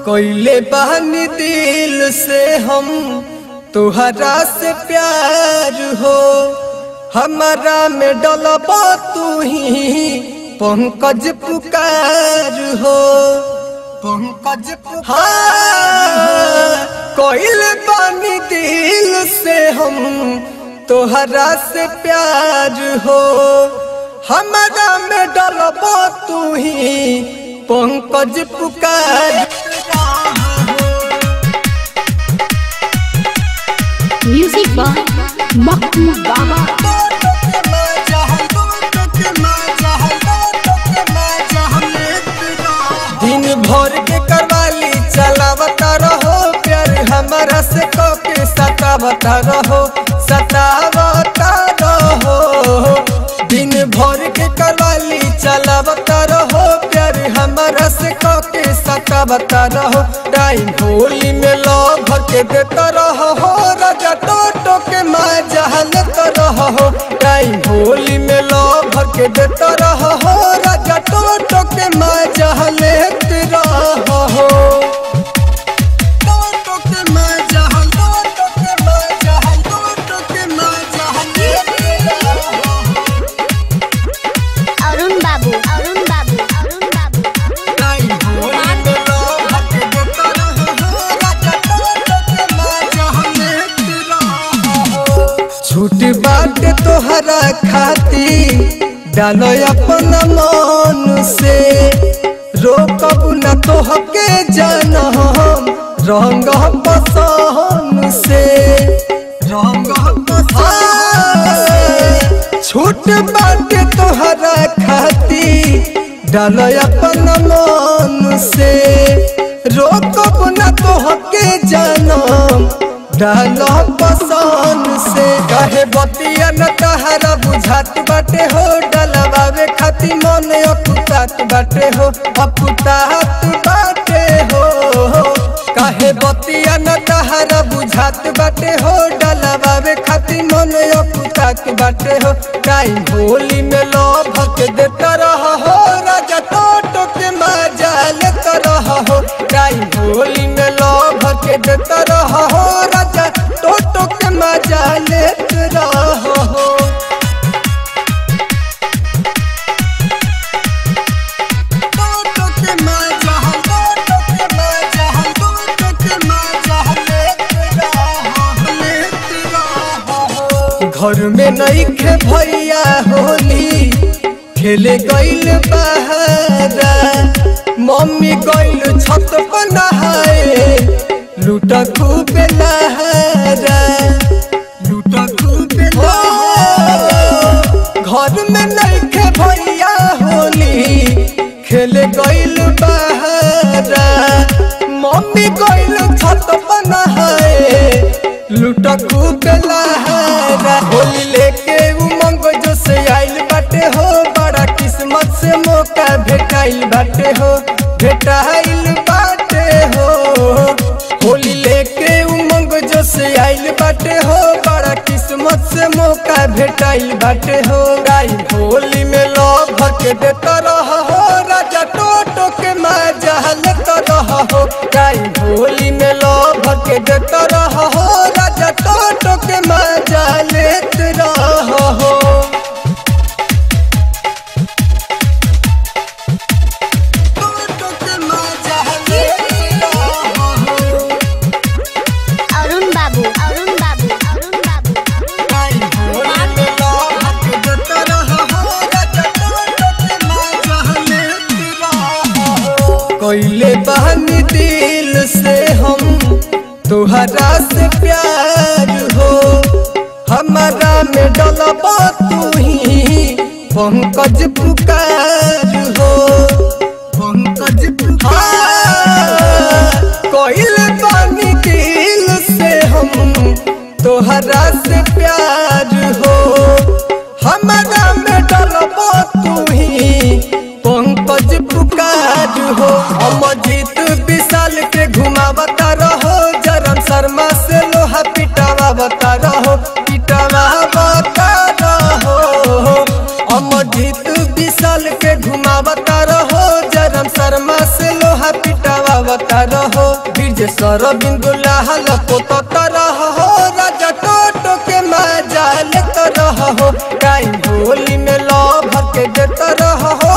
कोइले बहनी दिल से हम तुहरा से प्यार हो हमारा में डलबा तू ही पंकज पुकार हो पंकज हाँ कोइले बहनी दिल से हम तुहरा से प्यार हो हमारा में डलबा तू ही पंकज पुकार Music by Makku Baba. दिन भर के करवाली चलावता रहो प्यार हमारा से कके सतावता रहो सतावता रहो दिन भर के करवाली चलावता रहो प्यार हमारा से कके सतावता रहो टाइम होली में लो भर के देता रहो राजा टोटो के माँ जहल रहो टाइम होली में लो भर के देता रहो राजा टोटो के माँ जहल रहो टोटो के माँ जहल टोटो के माँ जहल टोटो के माँ Arun Babu. Arun Babu. Arun Babu. Time Holi में लो भर के देता रहो राजा टोटो के माँ जहल रहो छूट बाट तोहरा खाती डालो अपन मन से रोकब न तोहके जान हम रंग पसंद से रंग पसंद छूट बाट तोहरा खाती डालो अपन मन से रोकब न तोहके जानम डालो पसंद से कहे बतिया न तहरा बुझात बाटे हो डलवावे खाती मन अपुतात बाटे हो अपुतात बाटे हो कहे बतिया न तहरा बुझात बाटे हो डलवावे खाती मन अपुतात बाटे हो टाइम होली में लो भक देता रहो हो राजा टोटो के मजा लेता रहो टाइम होली में लो भक देता रहो हो राजा टोटो के मजा लेता रहो टोटो के मजा टोटो के मजा टोटो के मजा लेता रहो लेता रहो घर में नहीं खे भैया होली खेले गइल बहारा मम्मी गइल छत पर नहाए लूटा खूब नहारा लूटा खूब घर में नहीं खे भैया होली खेले गइल बहारा मम्मी गइल छत पर नहाए लूटा खूब लहारा होली लेके उमंग जो से आइल बाटे हो बड़ा किस्मत से मौका भेटाइल बाटे हो भेटाइल बाटे हो होली लेके उमंग जो से आइल बाटे हो बड़ा किस्मत से मौका भेटाइल बाटे हो गाई होली में लो भर के देता रहो राजा टोटो के मजा लेता रहो गाई होली में लो भर के देता रहो राजा टोटो के मजा लेते रहो टोटो के मजा लेते रहो Arun Babu. Arun Babu. Arun Babu. गाई होली में लो भर के देता रहो राजा टोटो के मजा लेते रहो कोइले बहनी दिल से हम तुहरा से प्यार हो हमारा में डलबा तू ही पंकज पुकार हो पंकज पुकार कोइले बहनी दिल से हम तुहरा से प्यार हो हमारा में डलबा तू ही पंकज पुकार हो अमजीत विशाल के घुमावता रहो जरम शर्मा से लोहा पिटावा रहो पिटावा रहो अमजीत विशाल के घुमावता रहो जरम शर्मा से लोहा पिटावा रहो बीज सर बिंदुलाल पोत रहो राजा टोटो के मजा लेत रहो टाइम होली में लव के देत रहो